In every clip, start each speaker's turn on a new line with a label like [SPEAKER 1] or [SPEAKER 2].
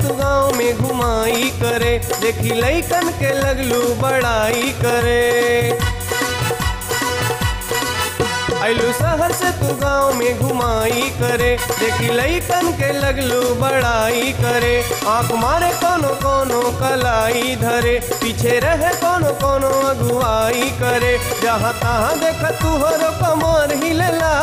[SPEAKER 1] तू गाँव में घुमाई करे देखी लैकन के लगलू बड़ाई करे आइलू शहर से तू गाँव में घुमाई करे देखी लैकन के लगलू बड़ाई करे आँख मारे कोनो कोनो कलाई धरे पीछे रहे कोनो कोनो अगुवाई करे जहाँ तहाँ देख तू हर कमर हिलला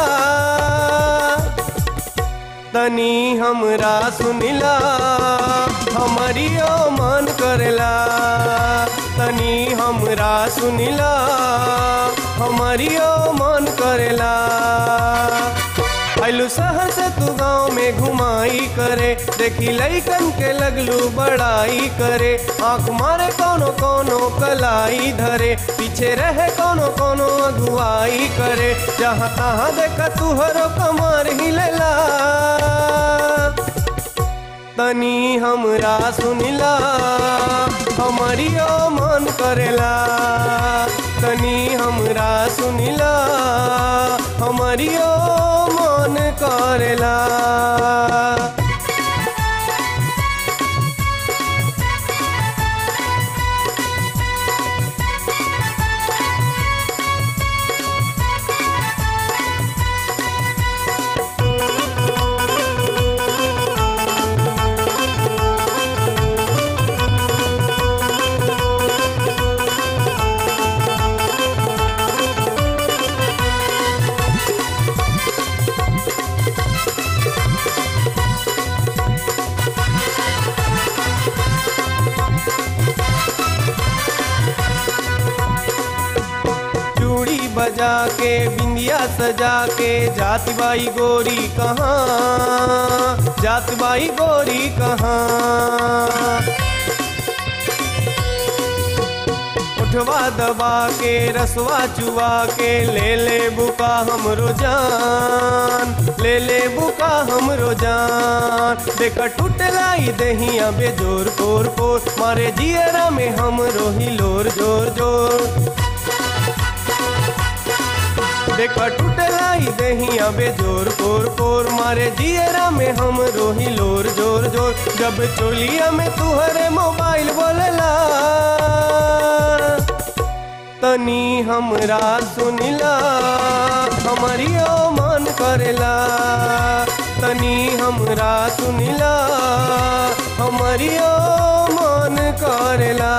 [SPEAKER 1] तनी हमरा सुनिला हमरियो मन करेला तनी हमरा सुनिला हमरियो मन करेला आइलू शहर से तू गाँव में घुमाई करे देखी लैकन के लगलू बड़ाई करे आँख मारे कोनो कोनो कलाई धरे पीछे रहे कोनो कोनो अगुवाई करे जहाँ तहाँ देख तू हरो कमर हिलेला तनी हमरा सुनिला हमरियो मन करेला तनी हमरा सुनिला हमरियो मन करेला चूड़ी बजा के बिंदिया सजा के जात बाई गोरी कहाँ जात बाई गोरी कहाँ उठवा दबा के रसवा चुवा के ले ले बुका हमरो जान ले ले बुका हमरो जान देखा टूटलाई दहिया बेजोर पोर पोर मारे जियरा में हमरो ही लोर जोर जोर देखा टूटलाई दहिया बेजोर पोर पोर मारे जियरा में हम रोही लोर जोर जोर जब चोलिया में तुहरे मोबाइल बोलला तनी हमरा सुनिला हमरियो मन करेला तनी हमरा सुनिला हमरियो मन करेला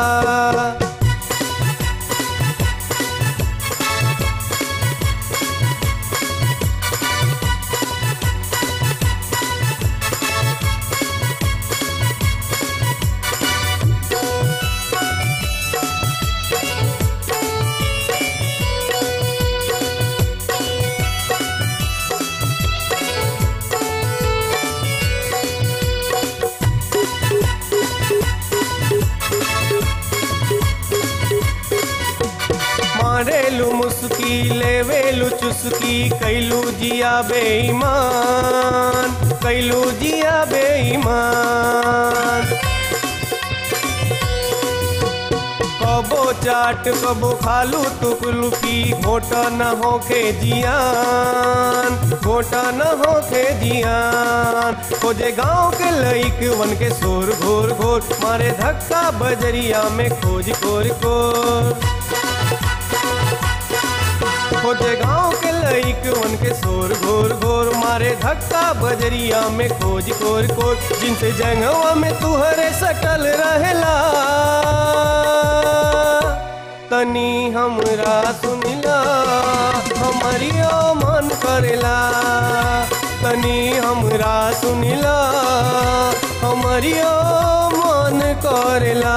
[SPEAKER 1] मारेलू मुस्की लेवेलू चुस्की कैलू जिया बेईमान कैलू जिया बेईमान कबो चाट कबो खालू टुकलुकी घोटा न होखे जियान घोटा न होखे जियान खोजे गांव के लईक वन के शोर घोर घोर मारे धक्का बजरिया में खोज कोर कोर खोजे गांव के लईक वन के शोर घोर घोर मारे धक्का बजरिया में खोज कोर कोर जिनसे जंगवा में तुहरे सटल रहेला तनी हमरा सुनिला हमरियो मन करेला तनी हमरा सुनिला हमरियो मन करेला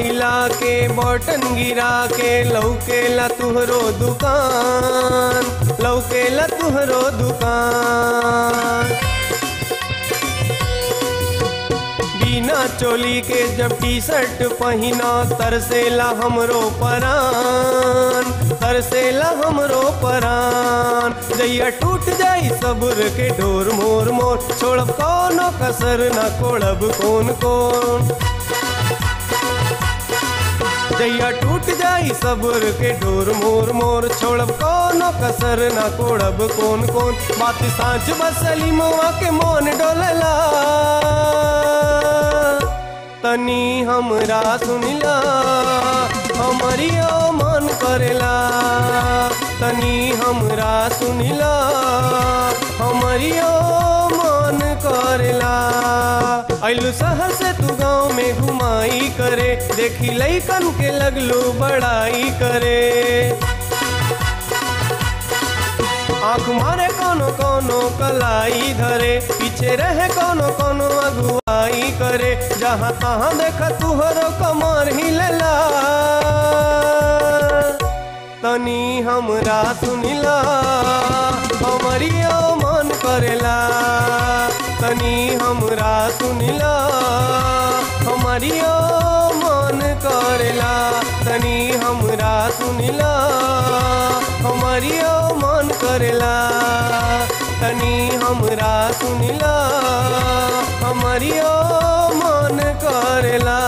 [SPEAKER 1] हिला के बटन गिरा के लौकेला तुहरो दुकान लौकेला तुहरो दुकान बिना चोली के जब टी शर्ट पहिना तरसेला हमरो परान तरसेला हमरो परान जैया टूट जाई सब्र के ढोर मोर मोर छोड़ब कोनो कसर न कोड़ब कौन कौन जैया टूट जाई सब्र के ढोर मोर मोर छोड़ब कोनो कसर न कोड़ब कौन कौन बात सांच बसली मुआ के मोन डोलला तनी हमरा सुनिला हमरियो मन करेला तनी हमरा सुनिला हमरियो मन करेला अइलू शहर से तू गाँव में घुमाई करे देखी लैकन के लगलू बड़ाई करे आँख मारे कोनो कोनो कलाई धरे पीछे रहे कोनो कोनो अगुवाई करे जहाँ तहाँ देख तुहरो कमर हिलेला तनी हमरा सुनिला हमरियो मन करेला तनी हमरा सुनिला हमरियो मन करेला तनी हमरा सुनिला हमरियो मन करेला तनी हमरा सुनिला हमरियो मन करेला